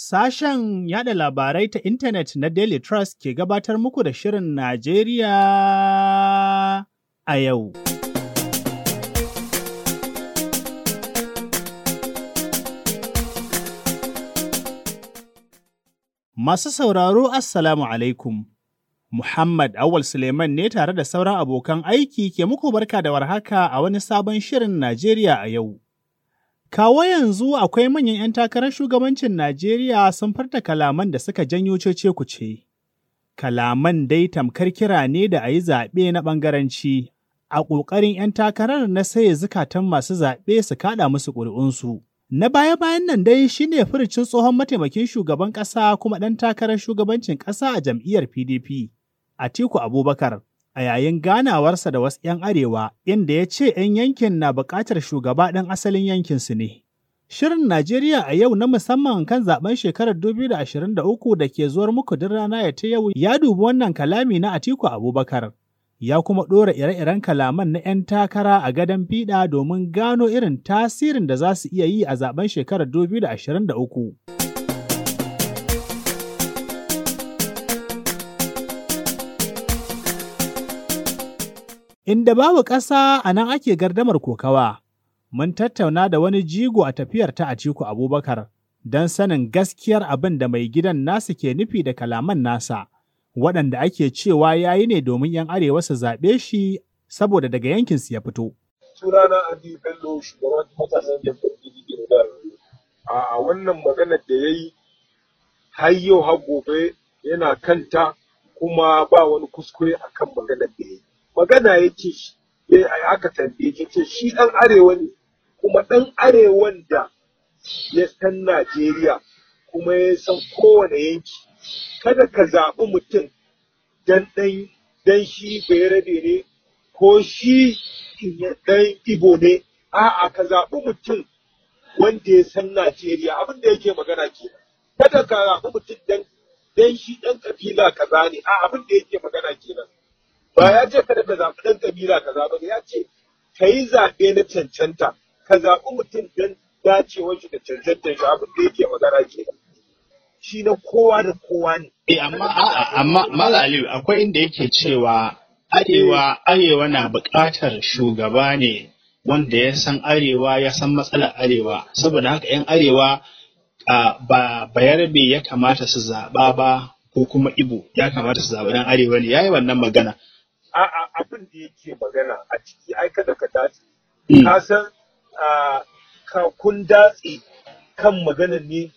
Sashen yada labarai ta intanet na Daily Trust ke gabatar muku da Shirin Najeriya a yau. Masu sauraro Assalamu alaikum. Muhammad Awal Suleiman ne tare da sauran abokan aiki ke muku barka da warhaka a wani sabon Shirin Najeriya a yau. Kawo yanzu akwai manyan 'yan takarar shugabancin Najeriya sun farta kalaman da suka janyo cece kuce. Kalaman dai tamkar kira ne da a yi zaɓe na ɓangaranci, a ƙoƙarin 'yan takarar na saye zukatan masu zaɓe su kaɗa musu ƙuri'unsu. Na baya-bayan nan dai shine furucin tsohon mataimakin shugaban ƙasa kuma ɗan takarar shugabancin ƙasa a jam'iyyar PDP, Atiku Abubakar. a yayin ganawarsa da wasu 'yan arewa inda ya ce 'yan yankin na buƙatar shugaba ɗan asalin yankinsu ne. Shirin Najeriya a yau na musamman kan zaben shekarar 2023 da ke zuwar muku duk rana ya ta yau ya dubi wannan kalami na Atiku Abubakar. Ya kuma ɗora ire-iren kalaman na 'yan takara a gadon fiɗa domin gano irin tasirin da za su iya yi a zaben shekarar 2023. Inda babu ƙasa a nan ake gardamar kokawa, mun tattauna da wani jigo a tafiyar ta Atiku Abubakar don sanin gaskiyar abin da mai gidan nasu ke nufi da kalaman nasa, waɗanda ake cewa ya yi ne domin 'yan arewa su zaɓe shi saboda daga yankinsu ya fito. Sunana Adi Bello shugaban matasan jam'iyyar PDP da a wannan maganar da ya yi har yau har gobe yana kanta kuma ba wani kuskure akan maganar da ya yi. magana yake shi aka tambaye shi ce shi ɗan arewa ne kuma ɗan arewan da ya san Najeriya kuma ya san kowane yanki kada ka zaɓi mutum dan ɗan dan shi bayarabe ne ko shi ɗan Ibo ne a'a ka zaɓi mutum wanda ya san Najeriya abin da yake magana ke kada ka zaɓi mutum dan dan shi ɗan kabila kaza ne a abin da yake magana kenan ba ya ce kada ka zaɓi ɗan kabila ka zaɓi ya ce ka yi zaɓe na cancanta ka zaɓi mutum don dacewar shi da cancantar shi abin da yake magana ke shi na kowa da kowa ne. Eh amma amma Mala Aliyu akwai inda yake cewa arewa arewa na buƙatar shugaba ne wanda ya san arewa ya san matsalar arewa saboda haka 'yan arewa ba bayarbe ya kamata su zaɓa ba ko kuma ibo ya kamata su zaɓi ɗan arewa ne ya yi wannan magana. a'a abin da yake magana a ciki ai kada ka dace ka san ka kun datse kan magana ne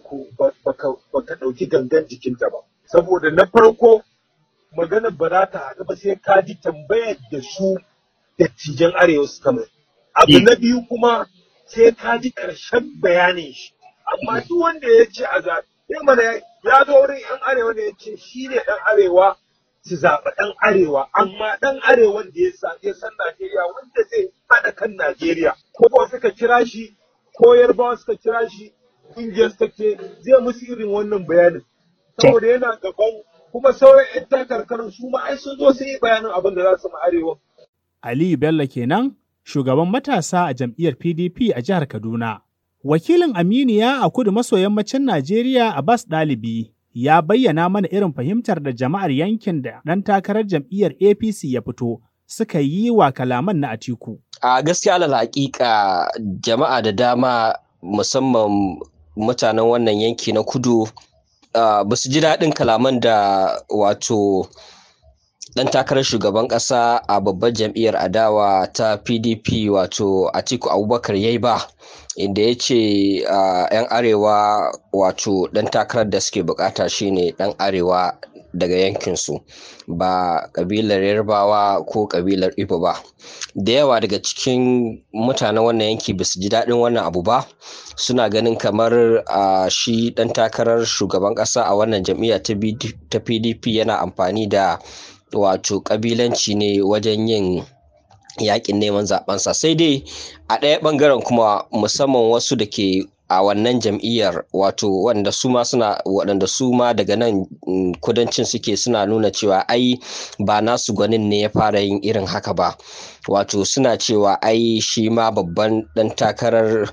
ba ka ɗauki gangan jikinta ba saboda na farko magana ba za ta haɗu ba sai ka ji tambayar da su dattijan arewa suka mai abu na biyu kuma sai ka ji ƙarshen bayanin shi amma duk wanda ya ce a zaɓe mana ya zo wurin 'yan arewa ne ya ce shi ne ɗan arewa su zaɓi ɗan arewa amma ɗan arewan da ya san Najeriya wanda zai haɗa kan Najeriya ko ba suka kira shi ko yarbawa suka kira shi ƙungiyar suka ce zai musu irin wannan bayanin saboda yana gaban kuma sauran 'yan takarkarin su ma ai sun zo sun yi bayanin abin da za su ma arewa. Aliyu Bello kenan shugaban matasa a jam'iyyar PDP a jihar Kaduna. Wakilin Aminiya a kudu maso yammacin Najeriya Abbas Ɗalibi ya bayyana mana irin fahimtar da jama'ar yankin da ɗan takarar jam'iyyar APC ya fito suka yi wa kalaman na Atiku. A gaskiya alal haƙiƙa jama'a da dama musamman mutanen wannan yanki na kudu ba su ji daɗin kalaman da wato ɗan takarar shugaban ƙasa a babbar jam'iyyar adawa ta PDP wato Atiku Abubakar yayi ba. inda ya ce yan arewa wato ɗan takarar da suke bukata shine ɗan arewa daga yankinsu ba ƙabilar yarbawa ko ƙabilar ibo ba da yawa daga cikin mutanen wannan yanki ba su ji daɗin wannan abu ba suna ganin kamar shi ɗan takarar shugaban ƙasa a wannan jam'iyya ta pdp yana amfani da wato ƙabilanci ne wajen yin yakin neman zabensa sai dai a ɗaya ɓangaren kuma musamman wasu da ke a wannan jam'iyyar wato wanda su ma suna waɗanda su ma daga nan kudancin suke suna nuna cewa ai ba nasu gwanin ne ya fara yin irin haka ba wato suna cewa ai shi ma babban ɗan takarar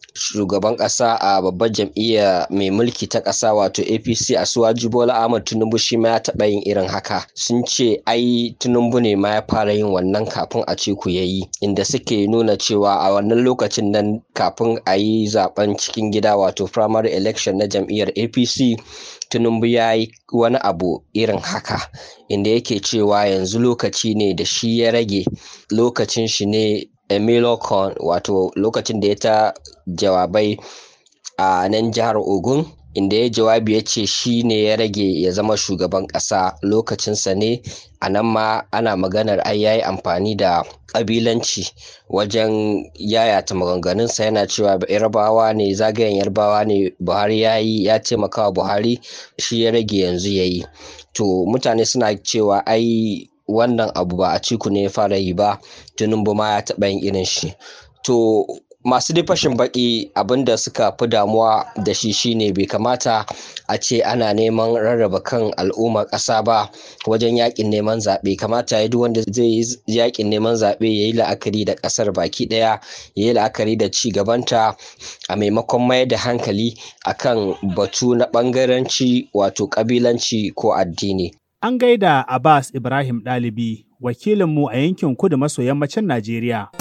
shugaban ƙasa a babbar jam'iyya mai mulki ta ƙasa wato apc a suwaji bola ahmad tinubu shi ma ya taɓa yin irin haka sun ce ai tinubu ne ma ya fara yin wannan kafin a ciku ya yi inda suke nuna cewa a wannan lokacin nan kafin a yi zaben cikin gida wato primary election na jam'iyyar apc tinubu ya yi wani abu irin haka inda yake cewa yanzu lokaci ne da shi ya rage lokacin shi ne emilocon wato lokacin da ya ta jawabai a nan jihar ogun inda ya jawabi ya ce shi ne ya rage ya zama shugaban ƙasa lokacinsa ne a nan ma ana maganar ai yayi amfani da ƙabilanci wajen yayata maganganunsa yana cewa yarbawa ne zagayen yarbawa ne buhari ya yi ya taimaka wa buhari shi ya rage yanzu ya yi to mutane suna cewa ai wannan abu ba a ciku ne ya fara yi ba tinubu ma ya taɓa yin irin shi to masu dai fashin baki abinda suka fi damuwa da shi shine bai kamata a ce ana neman rarraba kan al'ummar ƙasa ba wajen yakin neman zaɓe kamata ya duk wanda zai yi yakin neman zaɓe ya yi la'akari da ƙasar baki ɗaya ya yi la'akari da ci gabanta a maimakon mayar da hankali akan batu na ɓangaranci wato ƙabilanci ko addini An gaida Abbas Ibrahim Ɗalibi, wakilinmu a yankin kudu maso yammacin Najeriya.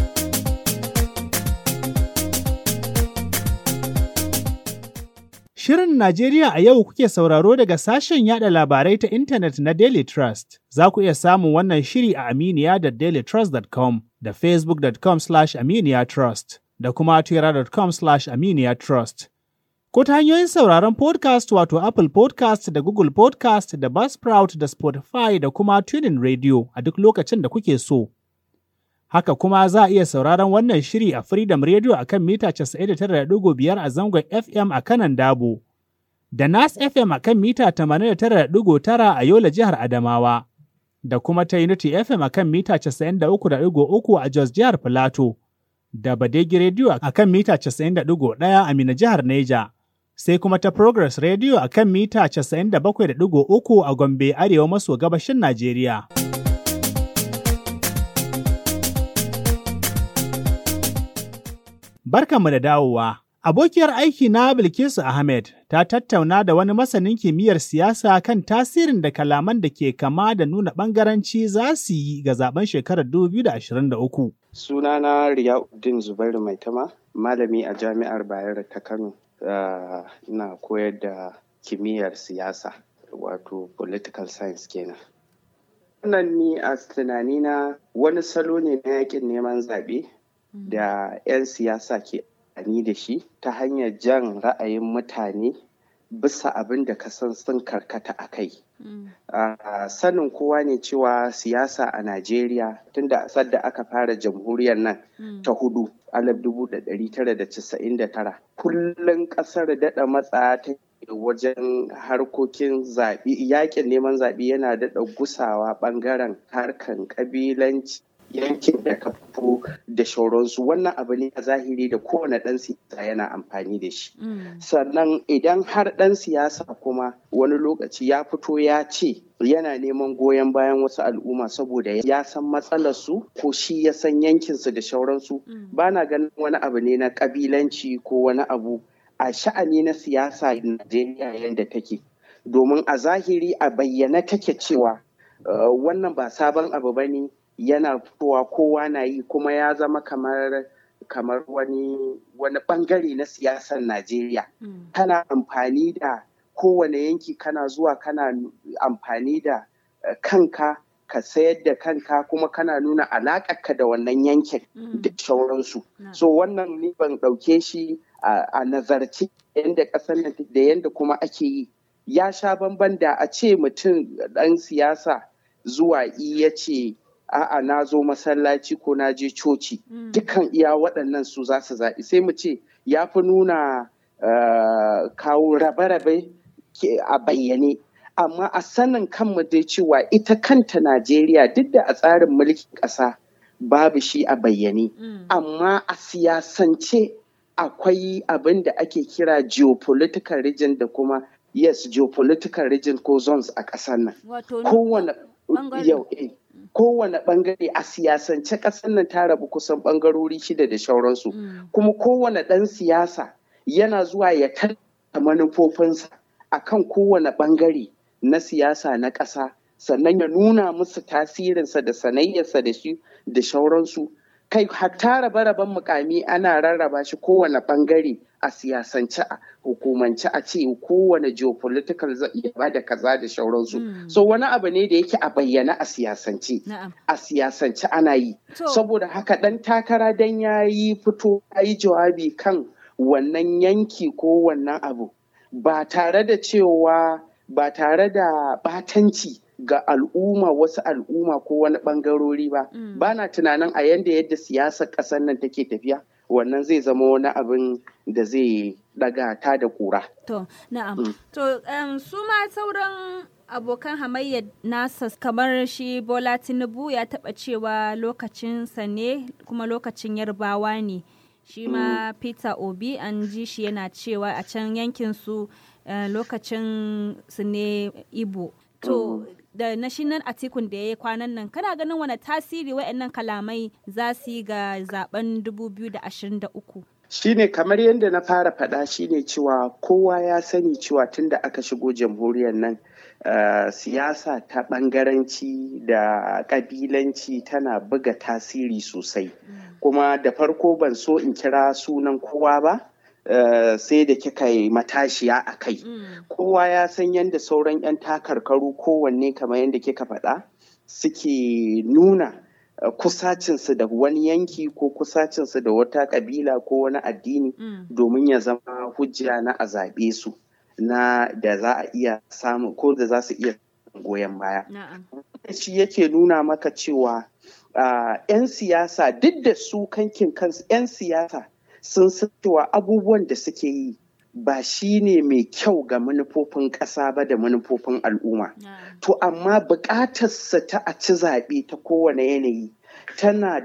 Shirin Najeriya a yau kuke sauraro daga sashen yada labarai ta intanet na Daily Trust. Za ku iya samun wannan shiri a Aminiya da dailytrust.com da facebook.com slash aminiya trust da kuma twitter.com slash aminiya trust. Ko ta hanyoyin sauraron podcast wato Apple podcast da Google podcast da Buzzsprout da Spotify da kuma Tuning Radio a duk lokacin da kuke so. Haka kuma za a iya sauraron wannan shiri a Freedom Radio a kan mita 99.5 a zangon FM a kanan Dabo, da Nas FM a kan mita 89.9 a Yola jihar Adamawa, da kuma ta Unity FM a kan mita 93.3 a Jos jihar Filato, da Badegi Radio a kan mita 91 a Mina jihar Neja. Sai kuma ta Progress Radio a kan mita 97.3 a Gombe Arewa maso gabashin Najeriya. Barkanmu da dawowa. Abokiyar aiki na Bilkisu Ahmed ta tattauna da wani masanin kimiyyar siyasa kan tasirin da kalaman da ke kama da nuna ɓangaranci za su yi ga zaben shekarar 2023. Sunana Riyauddin Zubairu Maitama, malami a Jami'ar Bayero ta Kano. Ina koyar da kimiyyar siyasa, wato political science kenan. Wannan ni a tunanina wani salo ne na yakin neman zaɓe da 'yan siyasa ke amfani da shi ta hanyar jan ra'ayin mutane bisa abin da ka san sun karkata a kai. Sanin kowa ne cewa siyasa a Najeriya tunda sadda aka fara jamhuriyar nan ta hudu alif dubu da ɗari tara da casa'in da tara kullum ƙasar daɗa matsa ta wajen harkokin zaɓe yakin neman zaɓe yana daɗa gusawa ɓangaren harkan ƙabilanci yankin da ka fito da shauransu wannan abu ne a zahiri da kowane ɗan siyasa yana amfani da shi sannan idan har ɗan siyasa kuma wani lokaci ya fito ya ce yana neman goyon bayan wasu al'umma saboda ya san matsalarsu ko shi ya san yankinsu da shauransu ba na ganin wani abu ne na ƙabilanci ko wani abu a sha'ani na siyasa Najeriya yadda take domin a zahiri a bayyana take cewa wannan ba sabon abu ba ne yana fitowa kowa na yi kuma ya zama kamar kamar wani wani bangare na siyasar Najeriya. Mm. Kana amfani da kowane yanki kana zuwa kana amfani da uh, kanka ka sayar da kanka kuma kana nuna alaƙarka da wannan yankin mm. da sauransu. Mm. So wannan ni ban ɗauke shi a uh, nazarci yadda ƙasar nan da yadda kuma ake yi. Ya sha bamban da a ce mutum ɗan siyasa zuwa iya ce a'a na zo masallaci ko na je coci mm. dukkan iya waɗannan su za su zaɓi sai mu ce ya fi nuna uh, kawo rabe-rabe a bayyane amma a sanin kanmu dai cewa ita kanta najeriya duk da a tsarin mulkin ƙasa babu shi a bayyane mm. amma a siyasance akwai abin da ake kira geopolitical region da kuma yes geopolitical region ko zones a ƙasar nan kowane yau eh kowane bangare a siyasance ƙasar nan ta rabu kusan bangarori shida da shauransu kuma kowane ɗan siyasa yana zuwa ya tallata manufofinsa akan kowane bangare na siyasa na ƙasa sannan ya nuna musu tasirinsa da sanayyarsa da shi da shauransu kai hatta rabe-raben mukami ana rarraba shi kowane bangare a siyasance a hukumance a ce kowane geopolitical zai iya bada kaza da shauransu so wani abu ne da yake a bayyana a siyasance a siyasance ana yi saboda haka dan takara dan ya yi fito ya yi jawabi kan wannan yanki ko wannan abu ba tare da cewa ba tare da batanci ga al'umma wasu al'umma ko wani bangarori ba ba na tunanin a yanda yadda siyasar ƙasar nan take tafiya wannan zai zama wani abin da zai daga ta da kura. To, na'am. To, um, su ma sauran abokan hamayyar nasa kamar shi Bola Tinubu ya taɓa cewa lokacinsa ne kuma lokacin yarbawa ne. Shi ma Peter Obi an ji shi yana cewa a can yankin su uh, lokacin su ne Igbo. To, da na shinan atikun da ya yi kwanan nan kana ganin wani tasiri wa'annan kalamai za su yi ga zaben 2023 shine kamar yadda na fara faɗa shine cewa kowa ya sani cewa tun da aka shigo jamhuriyar nan uh, siyasa ta ɓangaranci da ƙabilanci tana buga tasiri sosai mm. kuma da farko ban so in kira sunan kowa ba Uh, sai da kika yi matashiya a kai. Mm. Kowa ya san yadda sauran 'yan takarkaru kowanne kamar yadda kika faɗa suke nuna uh, kusacinsu da wani yanki ko kusacinsu da wata ƙabila ko wani addini mm. domin ya zama hujja na a zaɓe su na da za a iya samu ko da za su iya goyon baya. Shi yake nuna maka cewa uh, 'yan siyasa duk da su kankin kansu 'yan siyasa sun san cewa abubuwan da suke yi ba shi ne mai kyau ga manufofin ƙasa ba da manufofin al'umma. To amma buƙatarsa ta a ci zaɓe ta kowane yanayi tana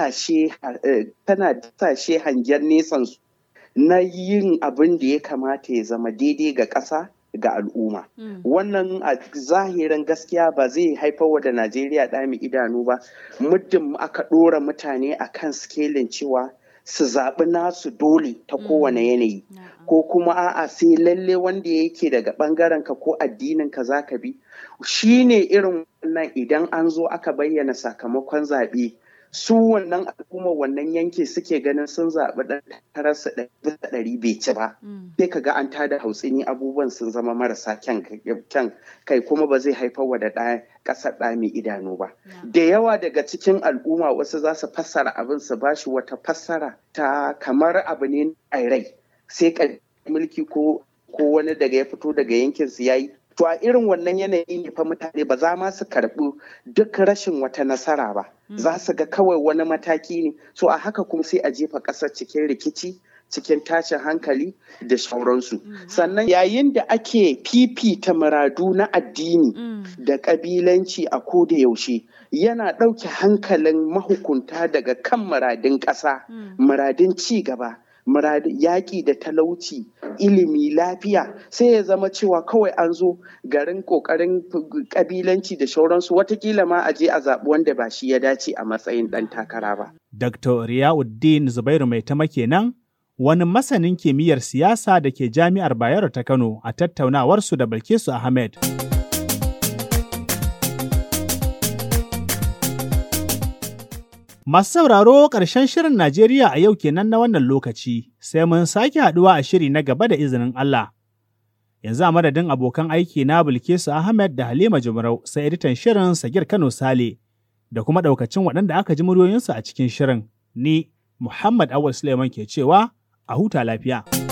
disashe hangen nesansu na yin abin da ya kamata ya zama daidai ga ƙasa ga al'umma. Wannan a zahirin gaskiya ba zai haifar wa da Najeriya ɗami idanu ba muddin aka ɗora mutane a kan skelin cewa su zaɓi nasu dole ta kowane yanayi ko kuma a'a sai lalle wanda yake daga ɓangaren ka ko addinin ka za ka bi shi ne irin wannan idan an zo aka bayyana sakamakon zaɓe su wannan al'ummar wannan yanki suke ganin sun zaɓi ɗan takararsa ɗari bai ci ba sai ka ga an tada hautsini abubuwan sun zama marasa kyan kai kuma ba zai haifar wa da ɗaya ƙasar ɗa mai idanu ba da yawa daga cikin al'umma wasu za su fassara abin su ba shi wata fassara ta kamar abu ne a rai sai mulki ko wani daga ya fito daga yankin su yayi To a irin wannan yanayi ne fa mutane ba za ma su karɓi duk rashin wata nasara ba. Za su ga kawai wani mataki ne. So a haka kuma sai a jefa ƙasar cikin rikici, cikin tashin hankali da shauransu. Sannan yayin da ake fifita muradu na addini da ƙabilanci a ko da yaushe yana ɗauke hankalin mahukunta daga kan muradin ƙasa, muradin ci gaba. yaƙi da talauci ilimi lafiya sai ya zama cewa kawai an zo garin ƙoƙarin ƙabilanci da shauransu watakila ma a je a zaɓi wanda ba shi ya dace a matsayin ɗan takara ba. Dr. Riyauddin Zubairu Mai Tama kenan wani masanin kimiyyar siyasa da ke Jami'ar Bayero ta Kano a tattaunawarsu da Bilkisu Ahmed. Masu sauraro ƙarshen shirin Najeriya a yau kenan na wannan lokaci, sai mun sake haɗuwa a shiri na gaba da izinin Allah. Yanzu a madadin abokan aiki na Bilkisu Ahmed da Halima Jumrau sai editan shirin Sagir Kano Sale da kuma ɗaukacin waɗanda aka ji muryoyinsu a cikin shirin. Ni Muhammad Awal Suleiman ke cewa a huta lafiya.